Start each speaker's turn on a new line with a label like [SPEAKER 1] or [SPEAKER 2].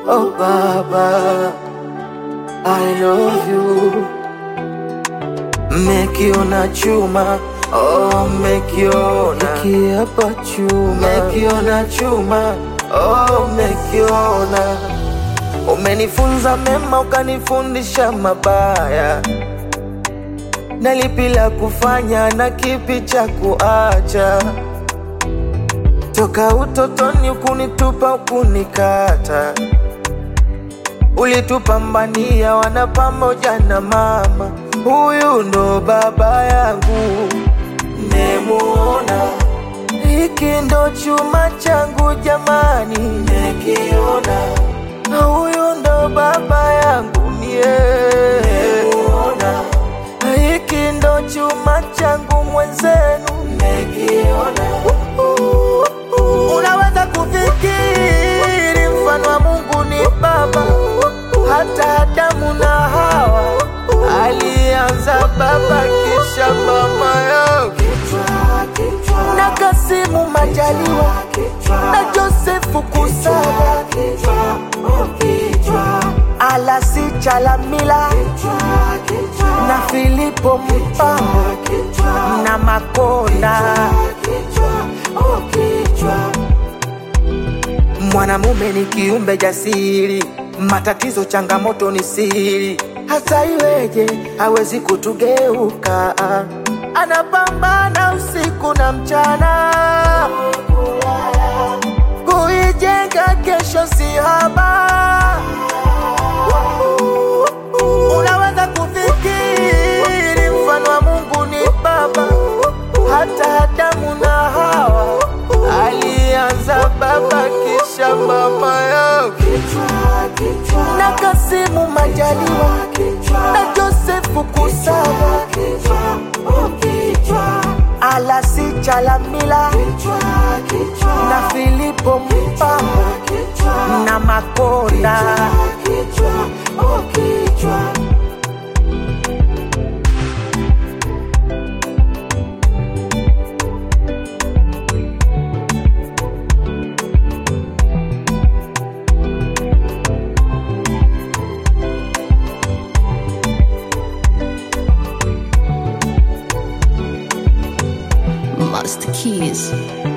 [SPEAKER 1] Oh Baba, I love you. Mekiona chuma, oh mekiona kiapa chuma, mekiona chuma, oh mekiona. Umenifunza mema ukanifundisha mabaya, na lipi la kufanya na kipi cha kuacha. Toka utotoni ukunitupa ukunikata, ulitupambania wana pamoja na mama. Huyu ndo baba yangu, nemuona hiki ndo chuma changu jamani, nekiona huyu ndo baba yangu mie, nemuona hiki ndo chuma changu mwenzenu, nekiona Unaweza kufikiri mfano wa Mungu ni baba, hata Adamu na Hawa alianza baba kisha mama yao, na Kasimu Majaliwa na Josefu Kusaga, Alasi Chalamila na Filipo Mpango na Makonda. Mwanamume ni kiumbe jasiri, matatizo changamoto ni siri, hata iweje hawezi kutugeuka. Anapambana usiku na mchana, kuijenga kesho si haba. Unaweza kufikiri mfano wa Mungu ni baba, hata Adamu na Hawa alianza baba kisha mama yao, na Kasimu Majaliwa na Josefu Kusaga, Alasi Chalamila na Filipo Mpango na Makonda.
[SPEAKER 2] Master Keys.